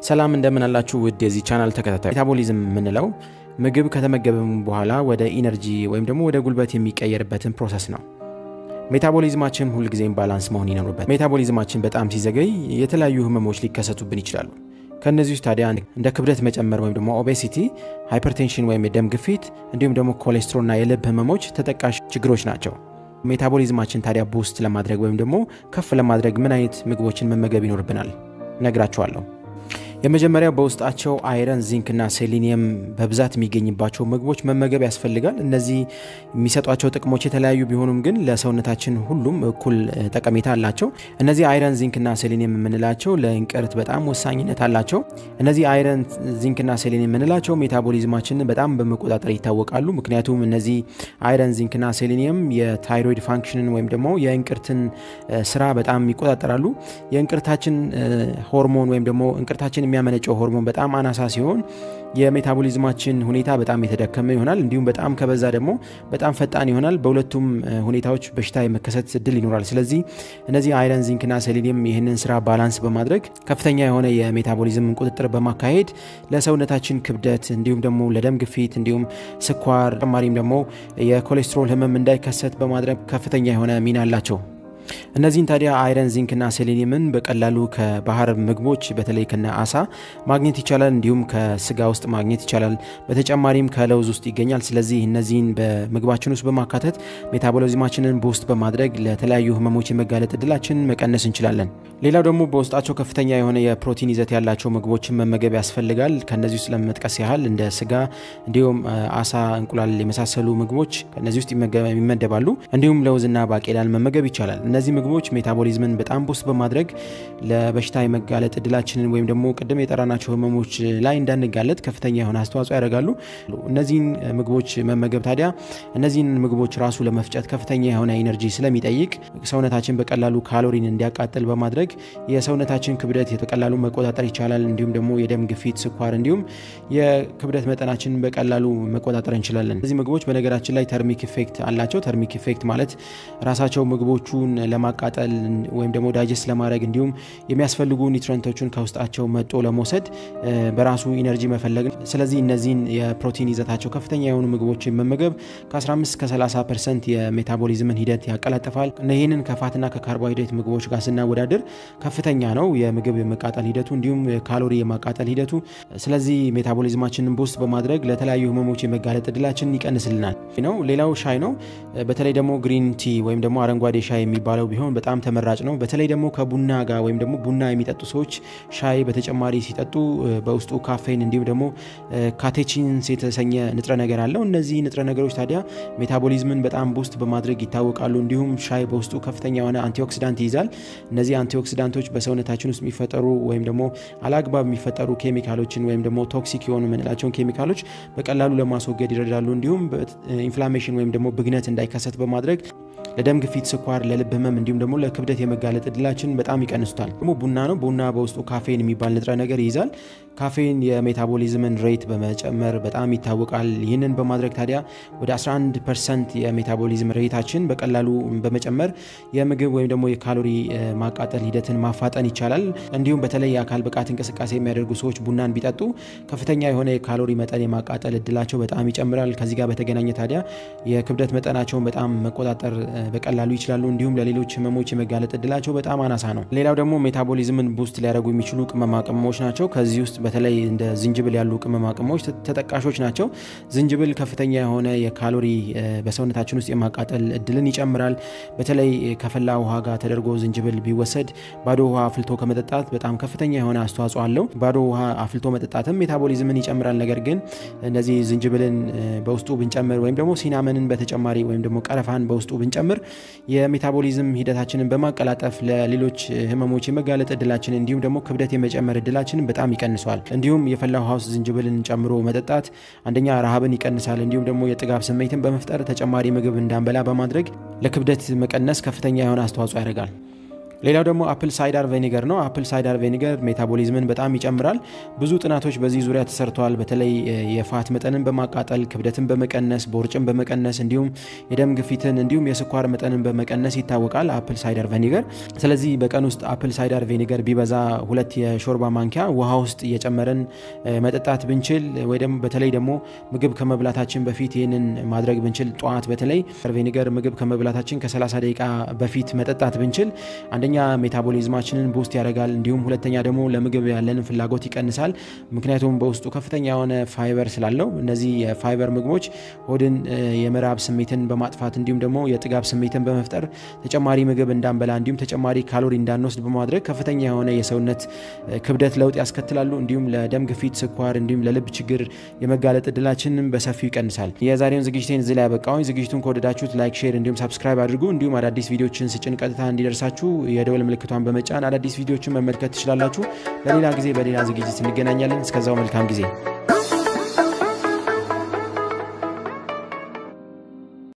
ሰላም እንደምን አላችሁ ውድ የዚህ ቻናል ተከታታይ። ሜታቦሊዝም የምንለው ምግብ ከተመገብም በኋላ ወደ ኢነርጂ ወይም ደግሞ ወደ ጉልበት የሚቀየርበትን ፕሮሰስ ነው። ሜታቦሊዝማችን ሁልጊዜም ባላንስ መሆን ይኖርበት። ሜታቦሊዝማችን በጣም ሲዘገይ የተለያዩ ህመሞች ሊከሰቱብን ይችላሉ። ከእነዚህ ውስጥ ታዲያ እንደ ክብደት መጨመር ወይም ደግሞ ኦቤሲቲ፣ ሃይፐርቴንሽን ወይም የደም ግፊት እንዲሁም ደግሞ ኮሌስትሮልና የልብ ህመሞች ተጠቃሽ ችግሮች ናቸው። ሜታቦሊዝማችን ታዲያ ቡስት ለማድረግ ወይም ደግሞ ከፍ ለማድረግ ምን አይነት ምግቦችን መመገብ ይኖርብናል ነግራችኋለሁ። የመጀመሪያው በውስጣቸው አይረን፣ ዚንክ እና ሴሊኒየም በብዛት የሚገኝባቸው ምግቦች መመገብ ያስፈልጋል። እነዚህ የሚሰጧቸው ጥቅሞች የተለያዩ ቢሆኑም ግን ለሰውነታችን ሁሉም እኩል ጠቀሜታ አላቸው። እነዚህ አይረን፣ ዚንክ እና ሴሊኒየም የምንላቸው ለእንቅርት በጣም ወሳኝነት አላቸው። እነዚህ አይረን፣ ዚንክ እና ሴሊኒየም የምንላቸው ሜታቦሊዝማችንን በጣም በመቆጣጠር ይታወቃሉ። ምክንያቱም እነዚህ አይረን፣ ዚንክ እና ሴሊኒየም የታይሮይድ ፋንክሽንን ወይም ደግሞ የእንቅርትን ስራ በጣም ይቆጣጠራሉ። የእንቅርታችን ሆርሞን ወይም ደግሞ እንቅርታችን የሚያመነጨው ሆርሞን በጣም አናሳ ሲሆን የሜታቦሊዝማችን ሁኔታ በጣም የተደከመ ይሆናል። እንዲሁም በጣም ከበዛ ደግሞ በጣም ፈጣን ይሆናል። በሁለቱም ሁኔታዎች በሽታ የመከሰት እድል ይኖራል። ስለዚህ እነዚህ አይረን፣ ዚንክና ሴሊኒየም ይህንን ስራ ባላንስ በማድረግ ከፍተኛ የሆነ የሜታቦሊዝም ቁጥጥር በማካሄድ ለሰውነታችን ክብደት እንዲሁም ደግሞ ለደም ግፊት እንዲሁም ስኳር ተጨማሪም ደግሞ የኮሌስትሮል ህመም እንዳይከሰት በማድረግ ከፍተኛ የሆነ ሚና አላቸው። እነዚህን ታዲያ አይረን ዚንክና ሴሌኒየምን በቀላሉ ከባህር ምግቦች በተለይ ከነ አሳ ማግኘት ይቻላል። እንዲሁም ከስጋ ውስጥ ማግኘት ይቻላል። በተጨማሪም ከለውዝ ውስጥ ይገኛል። ስለዚህ እነዚህን በምግባችን ውስጥ በማካተት ሜታቦሊዝማችንን በውስጥ በማድረግ ለተለያዩ ህመሞች የመጋለጥ እድላችንን መቀነስ እንችላለን። ሌላው ደግሞ በውስጣቸው ከፍተኛ የሆነ የፕሮቲን ይዘት ያላቸው ምግቦችን መመገብ ያስፈልጋል። ከነዚህ ውስጥ ለመጥቀስ ያህል እንደ ስጋ እንዲሁም አሳ፣ እንቁላል የመሳሰሉ ምግቦች ከነዚህ ውስጥ ይመደባሉ። እንዲሁም ለውዝና ባቄላን መመገብ ይቻላል። እነዚህ ምግቦች ሜታቦሊዝምን በጣም ቡስት በማድረግ ለበሽታ የመጋለጥ እድላችንን ወይም ደግሞ ቅድም የጠራናቸው ህመሞች ላይ እንዳንጋለጥ ከፍተኛ የሆነ አስተዋጽኦ ያደርጋሉ። እነዚህን ምግቦች መመገብ ታዲያ እነዚህን ምግቦች ራሱ ለመፍጨት ከፍተኛ የሆነ ኢነርጂ ስለሚጠይቅ ሰውነታችን በቀላሉ ካሎሪን እንዲያቃጥል በማድረግ የሰውነታችን ክብደት በቀላሉ መቆጣጠር ይቻላል። እንዲሁም ደግሞ የደም ግፊት፣ ስኳር እንዲሁም የክብደት መጠናችንን በቀላሉ መቆጣጠር እንችላለን። እነዚህ ምግቦች በነገራችን ላይ ተርሚክ ኢፌክት አላቸው። ተርሚክ ኢፌክት ማለት ራሳቸው ምግቦቹን ለማቃጠል ወይም ደግሞ ዳይጀስት ለማድረግ እንዲሁም የሚያስፈልጉ ኒውትረንቶችን ከውስጣቸው መጦ ለመውሰድ በራሱ ኢነርጂ መፈለግ ነው። ስለዚህ እነዚህን የፕሮቲን ይዘታቸው ከፍተኛ የሆኑ ምግቦችን መመገብ ከ15 እስከ 30 ፐርሰንት የሜታቦሊዝምን ሂደት ያቀላጥፋል። ይህንን ከፋትና ከካርቦሃይድሬት ምግቦች ጋር ስናወዳድር ከፍተኛ ነው የምግብ የመቃጠል ሂደቱ እንዲሁም ካሎሪ የማቃጠል ሂደቱ። ስለዚህ ሜታቦሊዝማችንን ቡስት በማድረግ ለተለያዩ ህመሞች የመጋለጥ እድላችንን ይቀንስልናል ነው። ሌላው ሻይ ነው። በተለይ ደግሞ ግሪን ቲ ወይም ደግሞ አረንጓዴ ሻይ የሚባለው ቢሆን በጣም ተመራጭ ነው። በተለይ ደግሞ ከቡና ጋር ወይም ደግሞ ቡና የሚጠጡ ሰዎች ሻይ በተጨማሪ ሲጠጡ በውስጡ ካፌን እንዲሁም ደግሞ ካቴቺንስ የተሰኘ ንጥረ ነገር አለው። እነዚህ ንጥረ ነገሮች ታዲያ ሜታቦሊዝምን በጣም ቡስት በማድረግ ይታወቃሉ። እንዲሁም ሻይ በውስጡ ከፍተኛ የሆነ አንቲኦክሲዳንት ይይዛል። እነዚህ አንቲኦክሲዳንቶች በሰውነታችን ውስጥ የሚፈጠሩ ወይም ደግሞ አላግባብ የሚፈጠሩ ኬሚካሎችን ወይም ደግሞ ቶክሲክ የሆኑ የምንላቸውን ኬሚካሎች በቀላሉ ለማስወገድ ይረዳሉ። እንዲሁም ኢንፍላሜሽን ወይም ደግሞ ብግነት እንዳይከሰት በማድረግ ለደም ግፊት፣ ስኳር፣ ለልብ ህመም እንዲሁም ደግሞ ለክብደት የመጋለጥ እድላችን በጣም ይቀንሱታል። ደግሞ ቡና ነው። ቡና በውስጡ ካፌን የሚባል ንጥረ ነገር ይይዛል። ካፌን የሜታቦሊዝምን ሬት በመጨመር በጣም ይታወቃል። ይህንን በማድረግ ታዲያ ወደ 11 ፐርሰንት የሜታቦሊዝም ሬታችን በቀላሉ በመጨመር የምግብ ወይም ደግሞ የካሎሪ ማቃጠል ሂደትን ማፋጠን ይቻላል። እንዲሁም በተለይ የአካል ብቃት እንቅስቃሴ የሚያደርጉ ሰዎች ቡናን ቢጠጡ ከፍተኛ የሆነ የካሎሪ መጠን የማቃጠል እድላቸው በጣም ይጨምራል። ከዚህ ጋር በተገናኘ ታዲያ የክብደት መጠናቸውን በጣም መቆጣጠር በቀላሉ ይችላሉ። እንዲሁም ለሌሎች ህመሞች የመጋለጥ እድላቸው በጣም አናሳ ነው። ሌላው ደግሞ ሜታቦሊዝምን ቡስት ሊያደርጉ የሚችሉ ቅመማ ቅመሞች ናቸው። ከዚህ ውስጥ በተለይ እንደ ዝንጅብል ያሉ ቅመማ ቅመሞች ተጠቃሾች ናቸው። ዝንጅብል ከፍተኛ የሆነ የካሎሪ በሰውነታችን ውስጥ የማቃጠል እድልን ይጨምራል። በተለይ ከፈላ ውሃ ጋር ተደርጎ ዝንጅብል ቢወሰድ ባዶ ውሃ አፍልቶ ከመጠጣት በጣም ከፍተኛ የሆነ አስተዋጽኦ አለው። ባዶ ውሃ አፍልቶ መጠጣትም ሜታቦሊዝምን ይጨምራል። ነገር ግን እነዚህ ዝንጅብልን በውስጡ ብንጨምር ወይም ደግሞ ሲናመንን በተጨማሪ ወይም ደግሞ ቀረፋን በውስጡ ብንጨምር የሜታቦሊዝም ሂደታችንን በማቀላጠፍ ለሌሎች ህመሞች የመጋለጥ እድላችን እንዲሁም ደግሞ ክብደት የመጨመር እድላችንን በጣም ይቀንሷል። እንዲሁም የፈላ ውሃ ውስጥ ዝንጅብልን ጨምሮ መጠጣት አንደኛ ረሃብን ይቀንሳል። እንዲሁም ደግሞ የጥጋብ ስሜትን በመፍጠር ተጨማሪ ምግብ እንዳንበላ በማድረግ ለክብደት መቀነስ ከፍተኛ የሆነ አስተዋጽኦ ያደርጋል። ሌላው ደግሞ አፕል ሳይዳር ቬኒገር ነው። አፕል ሳይዳር ቬኒገር ሜታቦሊዝምን በጣም ይጨምራል። ብዙ ጥናቶች በዚህ ዙሪያ ተሰርተዋል። በተለይ የፋት መጠንን በማቃጠል ክብደትን በመቀነስ ቦርጭን በመቀነስ እንዲሁም የደም ግፊትን እንዲሁም የስኳር መጠንን በመቀነስ ይታወቃል አፕል ሳይዳር ቬኒገር። ስለዚህ በቀን ውስጥ አፕል ሳይዳር ቬኒገር ቢበዛ ሁለት የሾርባ ማንኪያ ውሃ ውስጥ እየጨመረን መጠጣት ብንችል ወይ ደግሞ በተለይ ደግሞ ምግብ ከመብላታችን በፊት ይህንን ማድረግ ብንችል ጠዋት በተለይ ቬኒገር ምግብ ከመብላታችን ከ30 ደቂቃ በፊት መጠጣት ብንችል አንደኛ ሜታቦሊዝማችንን ቡስት ያደርጋል። እንዲሁም ሁለተኛ ደግሞ ለምግብ ያለንን ፍላጎት ይቀንሳል። ምክንያቱም በውስጡ ከፍተኛ የሆነ ፋይበር ስላለው እነዚህ የፋይበር ምግቦች ሆድን የመራብ ስሜትን በማጥፋት እንዲሁም ደግሞ የጥጋብ ስሜትን በመፍጠር ተጨማሪ ምግብ እንዳንበላ እንዲሁም ተጨማሪ ካሎሪ እንዳንወስድ በማድረግ ከፍተኛ የሆነ የሰውነት ክብደት ለውጥ ያስከትላሉ። እንዲሁም ለደም ግፊት፣ ስኳር እንዲሁም ለልብ ችግር የመጋለጥ እድላችንን በሰፊው ይቀንሳል። የዛሬውን ዝግጅቴን እዚህ ላይ ያበቃሁኝ። ዝግጅቱን ከወደዳችሁት ላይክ፣ ሼር እንዲሁም ሰብስክራይብ አድርጉ። እንዲሁም አዳዲስ ቪዲዮችን ስጭን ቀጥታ እንዲደርሳችሁ የደወል ምልክቷን በመጫን አዳዲስ ቪዲዮችን መመልከት ትችላላችሁ። በሌላ ጊዜ በሌላ ዝግጅት እንገናኛለን። እስከዛው መልካም ጊዜ